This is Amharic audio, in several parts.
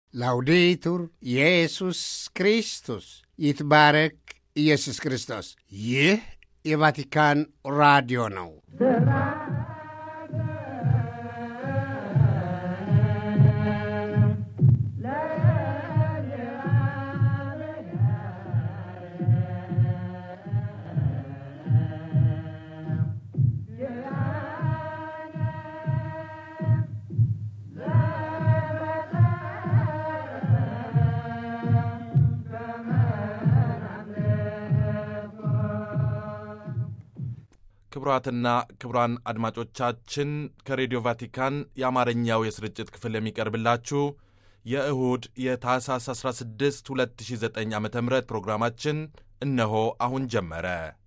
ላውዴቱር ኢየሱስ ክርስቶስ ይትባረክ ኢየሱስ ክርስቶስ። ይህ የቫቲካን ራዲዮ ነው። ክቡራትና ክቡራን አድማጮቻችን ከሬዲዮ ቫቲካን የአማርኛው የስርጭት ክፍል የሚቀርብላችሁ የእሁድ የታህሳስ 16 2009 ዓ ም ፕሮግራማችን እነሆ አሁን ጀመረ።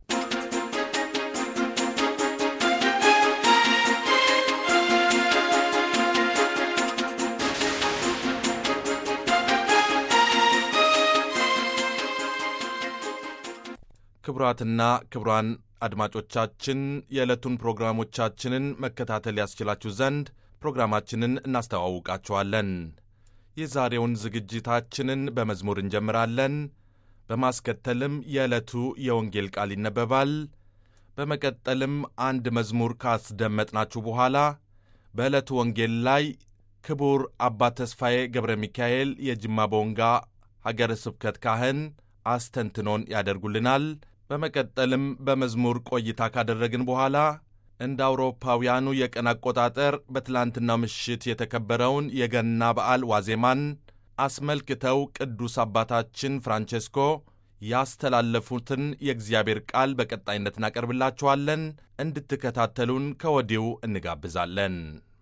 ክቡራትና ክቡራን አድማጮቻችን የዕለቱን ፕሮግራሞቻችንን መከታተል ያስችላችሁ ዘንድ ፕሮግራማችንን እናስተዋውቃችኋለን። የዛሬውን ዝግጅታችንን በመዝሙር እንጀምራለን። በማስከተልም የዕለቱ የወንጌል ቃል ይነበባል። በመቀጠልም አንድ መዝሙር ካስደመጥናችሁ በኋላ በዕለቱ ወንጌል ላይ ክቡር አባ ተስፋዬ ገብረ ሚካኤል የጅማ ቦንጋ ሀገረ ስብከት ካህን አስተንትኖን ያደርጉልናል። በመቀጠልም በመዝሙር ቆይታ ካደረግን በኋላ እንደ አውሮፓውያኑ የቀን አቆጣጠር በትላንትናው ምሽት የተከበረውን የገና በዓል ዋዜማን አስመልክተው ቅዱስ አባታችን ፍራንቼስኮ ያስተላለፉትን የእግዚአብሔር ቃል በቀጣይነት እናቀርብላችኋለን። እንድትከታተሉን ከወዲሁ እንጋብዛለን።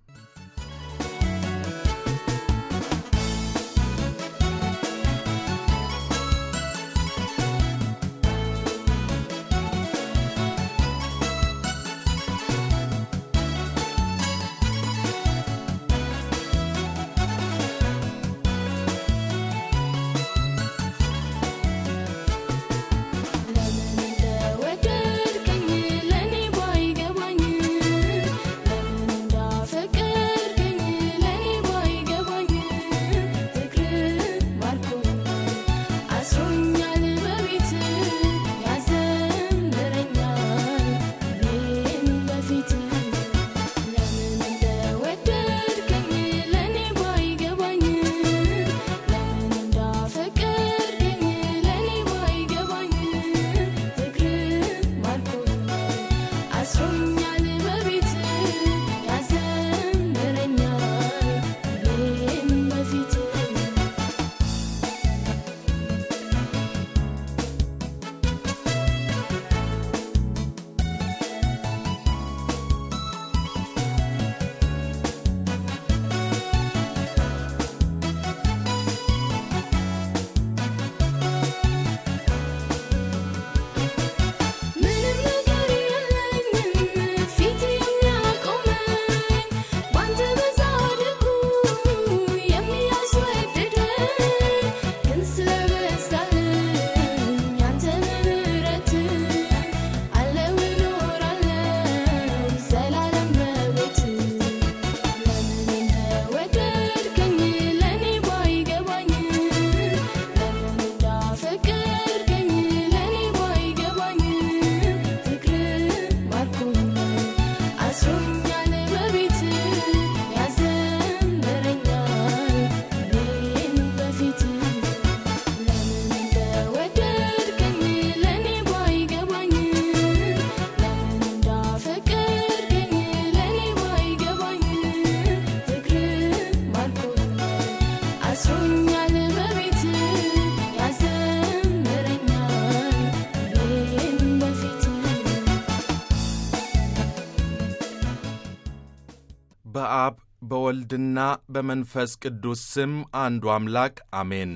በአብ በወልድና በመንፈስ ቅዱስ ስም አንዱ አምላክ አሜን።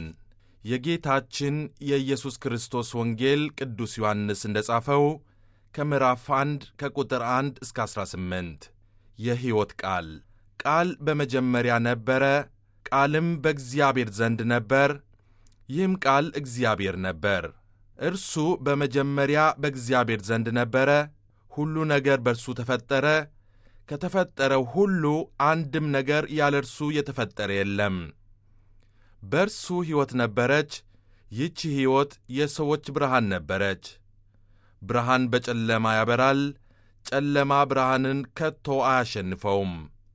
የጌታችን የኢየሱስ ክርስቶስ ወንጌል ቅዱስ ዮሐንስ እንደ ጻፈው ከምዕራፍ 1 ከቁጥር 1 እስከ 18 የሕይወት ቃል ቃል በመጀመሪያ ነበረ፣ ቃልም በእግዚአብሔር ዘንድ ነበር፣ ይህም ቃል እግዚአብሔር ነበር። እርሱ በመጀመሪያ በእግዚአብሔር ዘንድ ነበረ። ሁሉ ነገር በእርሱ ተፈጠረ፣ ከተፈጠረው ሁሉ አንድም ነገር ያለ እርሱ የተፈጠረ የለም። በእርሱ ሕይወት ነበረች። ይህች ሕይወት የሰዎች ብርሃን ነበረች። ብርሃን በጨለማ ያበራል፣ ጨለማ ብርሃንን ከቶ አያሸንፈውም።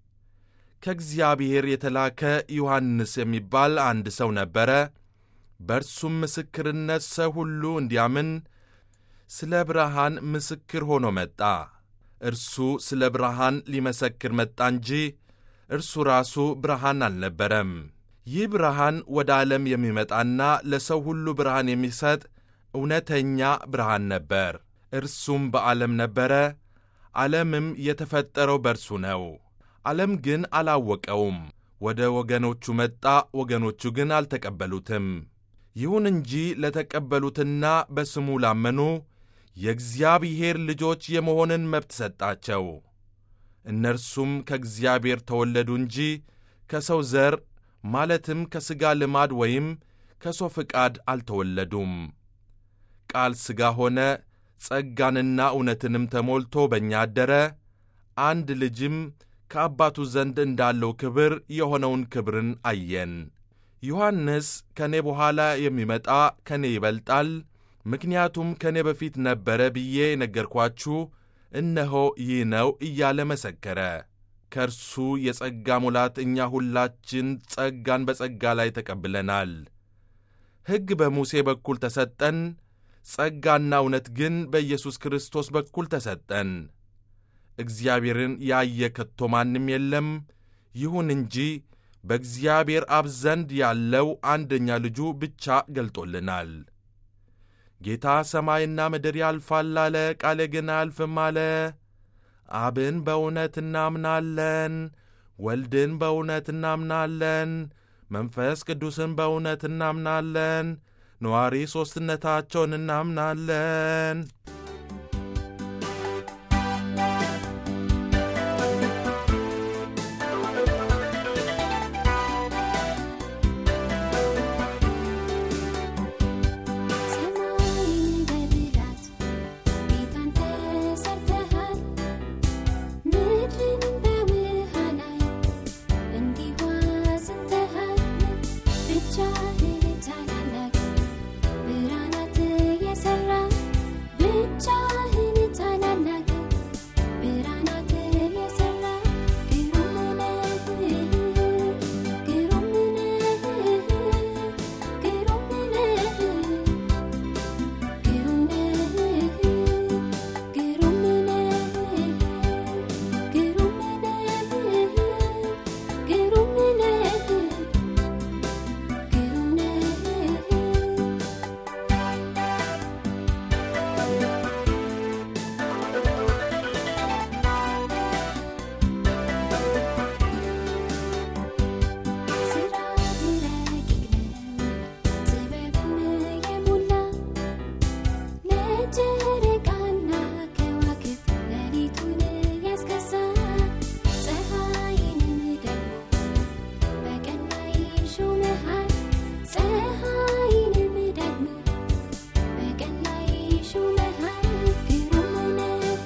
ከእግዚአብሔር የተላከ ዮሐንስ የሚባል አንድ ሰው ነበረ። በእርሱም ምስክርነት ሰው ሁሉ እንዲያምን ስለ ብርሃን ምስክር ሆኖ መጣ። እርሱ ስለ ብርሃን ሊመሰክር መጣ እንጂ እርሱ ራሱ ብርሃን አልነበረም። ይህ ብርሃን ወደ ዓለም የሚመጣና ለሰው ሁሉ ብርሃን የሚሰጥ እውነተኛ ብርሃን ነበር። እርሱም በዓለም ነበረ፣ ዓለምም የተፈጠረው በእርሱ ነው። ዓለም ግን አላወቀውም። ወደ ወገኖቹ መጣ፣ ወገኖቹ ግን አልተቀበሉትም። ይሁን እንጂ ለተቀበሉትና በስሙ ላመኑ የእግዚአብሔር ልጆች የመሆንን መብት ሰጣቸው። እነርሱም ከእግዚአብሔር ተወለዱ እንጂ ከሰው ዘር ማለትም ከሥጋ ልማድ ወይም ከሰው ፍቃድ አልተወለዱም። ቃል ሥጋ ሆነ፣ ጸጋንና እውነትንም ተሞልቶ በእኛ አደረ። አንድ ልጅም ከአባቱ ዘንድ እንዳለው ክብር የሆነውን ክብርን አየን። ዮሐንስ ከእኔ በኋላ የሚመጣ ከእኔ ይበልጣል፣ ምክንያቱም ከእኔ በፊት ነበረ ብዬ የነገርኳችሁ እነሆ ይህ ነው እያለ መሰከረ። ከእርሱ የጸጋ ሙላት እኛ ሁላችን ጸጋን በጸጋ ላይ ተቀብለናል። ሕግ በሙሴ በኩል ተሰጠን፣ ጸጋና እውነት ግን በኢየሱስ ክርስቶስ በኩል ተሰጠን። እግዚአብሔርን ያየ ከቶ ማንም የለም። ይሁን እንጂ በእግዚአብሔር አብ ዘንድ ያለው አንደኛ ልጁ ብቻ ገልጦልናል። ጌታ ሰማይና ምድር ያልፋል አለ፣ ቃሌ ግን አያልፍም አለ። አብን በእውነት እናምናለን፣ ወልድን በእውነት እናምናለን፣ መንፈስ ቅዱስን በእውነት እናምናለን፣ ነዋሪ ሦስትነታቸውን እናምናለን። ሰማይን በብላት ጌታን ተሰርተሃል፣ ምድርን በውሃ ላይ እንዲሁ አዝንተሃል። ብቻህን ታላላቅ ብርሃናት የሠራ ብቻህን ታላላቅ ብርሃናት የሠራ ግሩም ነህ፣ ግሩም ነህ፣ ግሩም ነህ። ግሩም ነህ ግሩም ነህ ግሩም ነህ ግሩም ነህ ግሩም ነህ ስራህ ረቂቅ ነው ጥበብም የሞላ ለጨረቃና ከዋክብት ሌሊቱን ያስገዛ ፀሐይንም ደግሞ በቀን ላይ ሾመሃል ፀሐይንም ደግሞ በቀን ላይ ሾመሃል ግሩም ነህ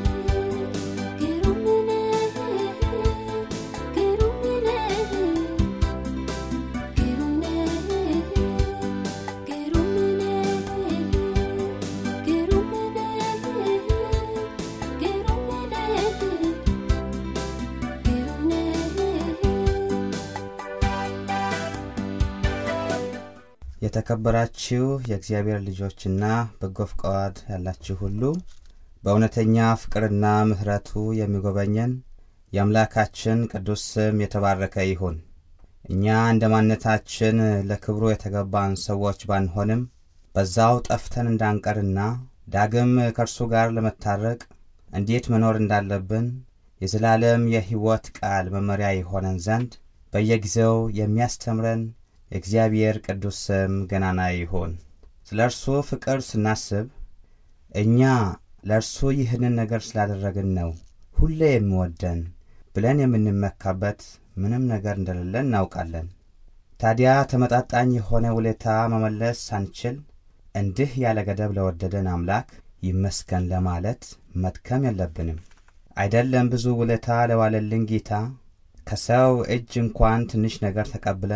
ግሩም ነህ ግሩም ነህ ግሩም ነህ ግሩም ነህ ግሩም ነህ ግሩም ነህ ግሩም ነህ የተከበራችሁ የእግዚአብሔር ልጆችና በጎ ፍቃድ ያላችሁ ሁሉ በእውነተኛ ፍቅርና ምሕረቱ የሚጎበኘን የአምላካችን ቅዱስ ስም የተባረከ ይሁን። እኛ እንደ ማንነታችን ለክብሩ የተገባን ሰዎች ባንሆንም በዛው ጠፍተን እንዳንቀርና ዳግም ከእርሱ ጋር ለመታረቅ እንዴት መኖር እንዳለብን የዘላለም የሕይወት ቃል መመሪያ የሆነን ዘንድ በየጊዜው የሚያስተምረን የእግዚአብሔር ቅዱስ ስም ገናና ይሁን። ስለ እርሱ ፍቅር ስናስብ እኛ ለእርሱ ይህንን ነገር ስላደረግን ነው ሁሌ የሚወደን ብለን የምንመካበት ምንም ነገር እንደሌለ እናውቃለን። ታዲያ ተመጣጣኝ የሆነ ውለታ መመለስ ሳንችል እንዲህ ያለ ገደብ ለወደደን አምላክ ይመስገን ለማለት መድከም የለብንም። አይደለም ብዙ ውለታ ለዋለልን ጌታ ከሰው እጅ እንኳን ትንሽ ነገር ተቀብለን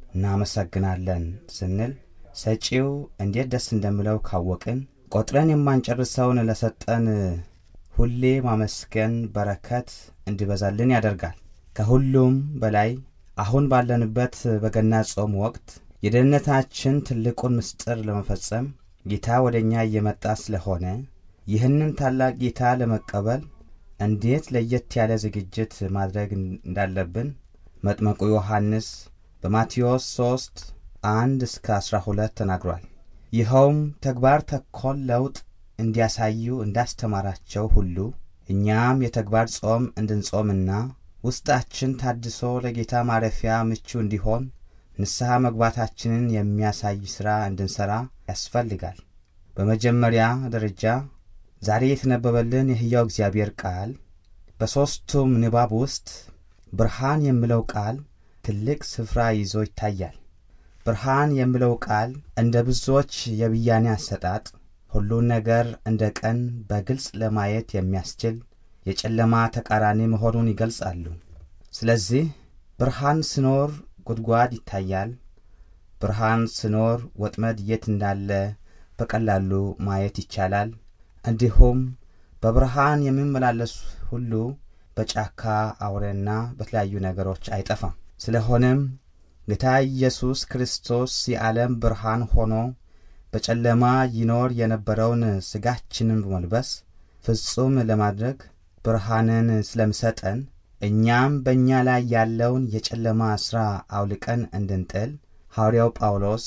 እናመሰግናለን ስንል ሰጪው እንዴት ደስ እንደሚለው ካወቅን ቆጥረን የማንጨርሰውን ለሰጠን ሁሌ ማመስገን በረከት እንዲበዛልን ያደርጋል። ከሁሉም በላይ አሁን ባለንበት በገና ጾም ወቅት የደህንነታችን ትልቁን ምስጢር ለመፈጸም ጌታ ወደ እኛ እየመጣ ስለሆነ ይህንን ታላቅ ጌታ ለመቀበል እንዴት ለየት ያለ ዝግጅት ማድረግ እንዳለብን መጥመቁ ዮሐንስ በማቴዎስ 3 1 እስከ 12 ተናግሯል። ይኸውም ተግባር ተኮር ለውጥ እንዲያሳዩ እንዳስተማራቸው ሁሉ እኛም የተግባር ጾም እንድንጾምና ውስጣችን ታድሶ ለጌታ ማረፊያ ምቹ እንዲሆን ንስሐ መግባታችንን የሚያሳይ ሥራ እንድንሠራ ያስፈልጋል። በመጀመሪያ ደረጃ ዛሬ የተነበበልን የሕያው እግዚአብሔር ቃል በሦስቱም ንባብ ውስጥ ብርሃን የሚለው ቃል ትልቅ ስፍራ ይዞ ይታያል። ብርሃን የሚለው ቃል እንደ ብዙዎች የብያኔ አሰጣጥ ሁሉን ነገር እንደ ቀን በግልጽ ለማየት የሚያስችል የጨለማ ተቃራኒ መሆኑን ይገልጻሉ። ስለዚህ ብርሃን ስኖር ጉድጓድ ይታያል። ብርሃን ስኖር ወጥመድ የት እንዳለ በቀላሉ ማየት ይቻላል። እንዲሁም በብርሃን የሚመላለሱ ሁሉ በጫካ አውሬና በተለያዩ ነገሮች አይጠፋም። ስለሆነም ጌታ ኢየሱስ ክርስቶስ የዓለም ብርሃን ሆኖ በጨለማ ይኖር የነበረውን ሥጋችንን በመልበስ ፍጹም ለማድረግ ብርሃንን ስለምሰጠን እኛም በእኛ ላይ ያለውን የጨለማ ሥራ አውልቀን እንድንጥል ሐዋርያው ጳውሎስ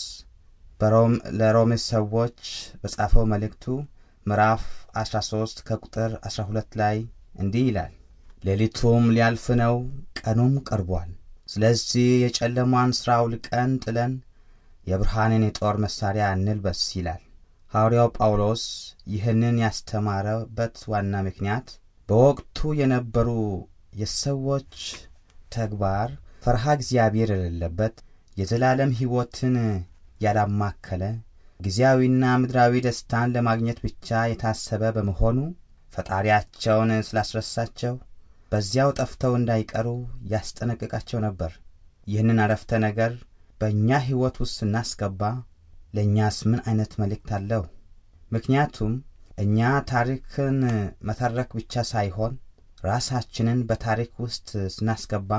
ለሮሜ ሰዎች በጻፈው መልእክቱ ምዕራፍ 13 ከቁጥር 12 ላይ እንዲህ ይላል፣ ሌሊቱም ሊያልፍ ነው፣ ቀኑም ቀርቧል። ስለዚህ የጨለማን ሥራ አውልቀን ጥለን የብርሃንን የጦር መሣሪያ እንልበስ ይላል። ሐዋርያው ጳውሎስ ይህንን ያስተማረበት ዋና ምክንያት በወቅቱ የነበሩ የሰዎች ተግባር ፈርሃ እግዚአብሔር የሌለበት የዘላለም ሕይወትን ያላማከለ ጊዜያዊና ምድራዊ ደስታን ለማግኘት ብቻ የታሰበ በመሆኑ ፈጣሪያቸውን ስላስረሳቸው በዚያው ጠፍተው እንዳይቀሩ ያስጠነቅቃቸው ነበር። ይህንን አረፍተ ነገር በእኛ ሕይወት ውስጥ ስናስገባ ለእኛስ ምን አይነት መልእክት አለው? ምክንያቱም እኛ ታሪክን መተረክ ብቻ ሳይሆን ራሳችንን በታሪክ ውስጥ ስናስገባ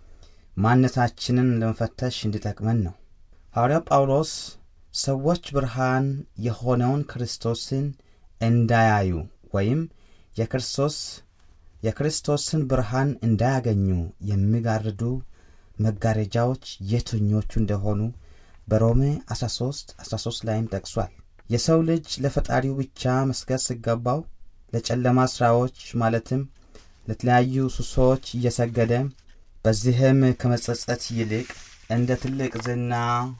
ማንነታችንን ለመፈተሽ እንዲጠቅመን ነው። ሐዋርያው ጳውሎስ ሰዎች ብርሃን የሆነውን ክርስቶስን እንዳያዩ ወይም የክርስቶስ የክርስቶስን ብርሃን እንዳያገኙ የሚጋርዱ መጋረጃዎች የትኞቹ እንደሆኑ በሮሜ 13 13 ላይም ጠቅሷል። የሰው ልጅ ለፈጣሪው ብቻ መስገድ ሲገባው ለጨለማ ሥራዎች ማለትም ለተለያዩ ሱሶች እየሰገደ በዚህም ከመጸጸት ይልቅ እንደ ትልቅ ዝና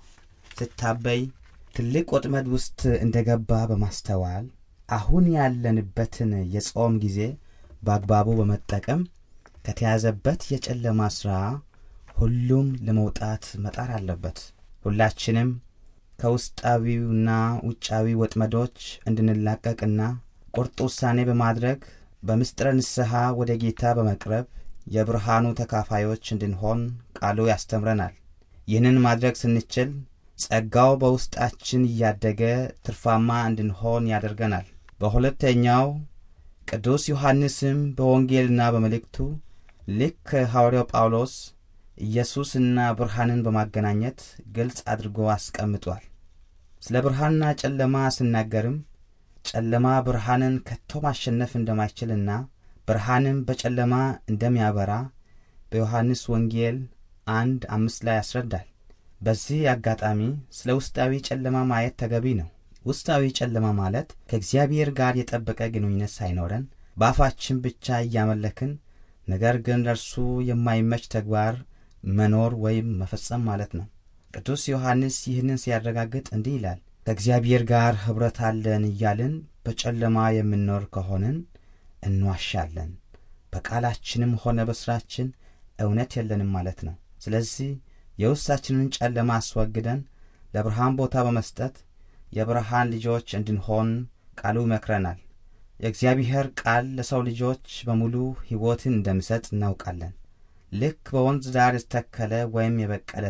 ስታበይ ትልቅ ወጥመድ ውስጥ እንደ ገባ በማስተዋል አሁን ያለንበትን የጾም ጊዜ በአግባቡ በመጠቀም ከተያዘበት የጨለማ ሥራ ሁሉም ለመውጣት መጣር አለበት። ሁላችንም ከውስጣዊውና ውጫዊ ወጥመዶች እንድንላቀቅና ቁርጥ ውሳኔ በማድረግ በምስጢረ ንስሐ ወደ ጌታ በመቅረብ የብርሃኑ ተካፋዮች እንድንሆን ቃሉ ያስተምረናል። ይህንን ማድረግ ስንችል ጸጋው በውስጣችን እያደገ ትርፋማ እንድንሆን ያደርገናል። በሁለተኛው ቅዱስ ዮሐንስም በወንጌልና በመልእክቱ ልክ ሐዋርያው ጳውሎስ ኢየሱስና ብርሃንን በማገናኘት ግልጽ አድርጎ አስቀምጧል። ስለ ብርሃንና ጨለማ ስናገርም ጨለማ ብርሃንን ከቶ ማሸነፍ እንደማይችልና ብርሃንም በጨለማ እንደሚያበራ በዮሐንስ ወንጌል አንድ አምስት ላይ ያስረዳል። በዚህ አጋጣሚ ስለ ውስጣዊ ጨለማ ማየት ተገቢ ነው። ውስጣዊ ጨለማ ማለት ከእግዚአብሔር ጋር የጠበቀ ግንኙነት ሳይኖረን በአፋችን ብቻ እያመለክን ነገር ግን ለእርሱ የማይመች ተግባር መኖር ወይም መፈጸም ማለት ነው። ቅዱስ ዮሐንስ ይህንን ሲያረጋግጥ እንዲህ ይላል፣ ከእግዚአብሔር ጋር ኅብረት አለን እያልን በጨለማ የምንኖር ከሆንን እንዋሻለን፣ በቃላችንም ሆነ በሥራችን እውነት የለንም ማለት ነው። ስለዚህ የውስጣችንን ጨለማ አስወግደን ለብርሃን ቦታ በመስጠት የብርሃን ልጆች እንድንሆን ቃሉ ይመክረናል። የእግዚአብሔር ቃል ለሰው ልጆች በሙሉ ሕይወትን እንደሚሰጥ እናውቃለን። ልክ በወንዝ ዳር የተተከለ ወይም የበቀለ ዛፍ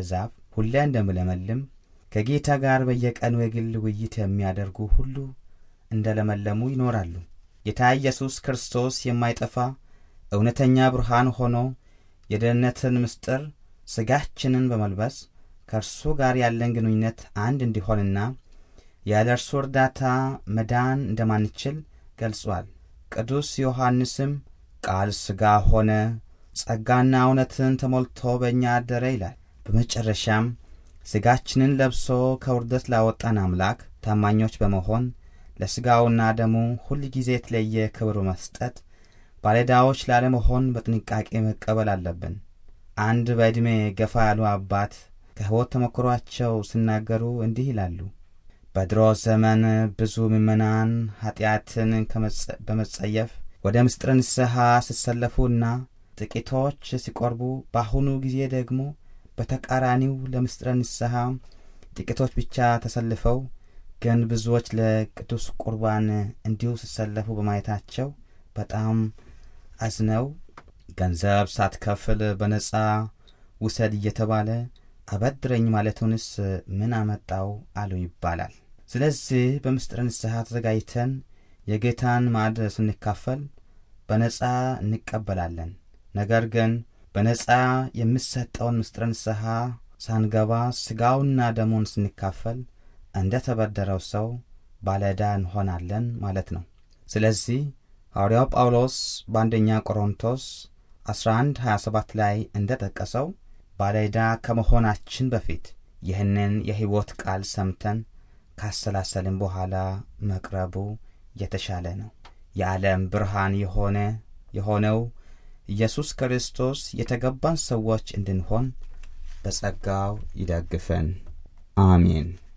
ሁሌ እንደምለመልም ከጌታ ጋር በየቀኑ የግል ውይይት የሚያደርጉ ሁሉ እንደ ለመለሙ ይኖራሉ። ጌታ ኢየሱስ ክርስቶስ የማይጠፋ እውነተኛ ብርሃን ሆኖ የደህንነትን ምስጢር ሥጋችንን በመልበስ ከእርሱ ጋር ያለን ግንኙነት አንድ እንዲሆንና ያለ እርሱ እርዳታ መዳን እንደማንችል ገልጿል። ቅዱስ ዮሐንስም ቃል ሥጋ ሆነ፣ ጸጋና እውነትን ተሞልቶ በእኛ አደረ ይላል። በመጨረሻም ሥጋችንን ለብሶ ከውርደት ላወጣን አምላክ ታማኞች በመሆን ለሥጋውና ደሙ ሁል ጊዜ የተለየ ክብር መስጠት ባለዕዳዎች ላለመሆን በጥንቃቄ መቀበል አለብን። አንድ በዕድሜ ገፋ ያሉ አባት ከሕይወት ተሞክሯቸው ሲናገሩ እንዲህ ይላሉ። በድሮ ዘመን ብዙ ምዕመናን ኀጢአትን በመጸየፍ ወደ ምስጢረ ንስሐ ሲሰለፉና ጥቂቶች ሲቆርቡ፣ በአሁኑ ጊዜ ደግሞ በተቃራኒው ለምስጢረ ንስሐ ጥቂቶች ብቻ ተሰልፈው ግን ብዙዎች ለቅዱስ ቁርባን እንዲሁ ሲሰለፉ በማየታቸው በጣም አዝነው ገንዘብ ሳትከፍል በነጻ ውሰድ እየተባለ አበድረኝ ማለቱንስ ምን አመጣው አሉ ይባላል። ስለዚህ በምስጢረ ንስሐ ተዘጋጅተን የጌታን ማዕድ ስንካፈል በነጻ እንቀበላለን። ነገር ግን በነጻ የሚሰጠውን ምስጢረ ንስሐ ሳንገባ ሥጋውና ደሙን ስንካፈል እንደ ተበደረው ሰው ባለዕዳ እንሆናለን ማለት ነው። ስለዚህ ሐዋርያው ጳውሎስ በአንደኛ ቆሮንቶስ 11 27 ላይ እንደ ጠቀሰው ባለዕዳ ከመሆናችን በፊት ይህንን የሕይወት ቃል ሰምተን ካሰላሰልን በኋላ መቅረቡ የተሻለ ነው። የዓለም ብርሃን የሆነ የሆነው ኢየሱስ ክርስቶስ የተገባን ሰዎች እንድንሆን በጸጋው ይደግፈን። አሜን።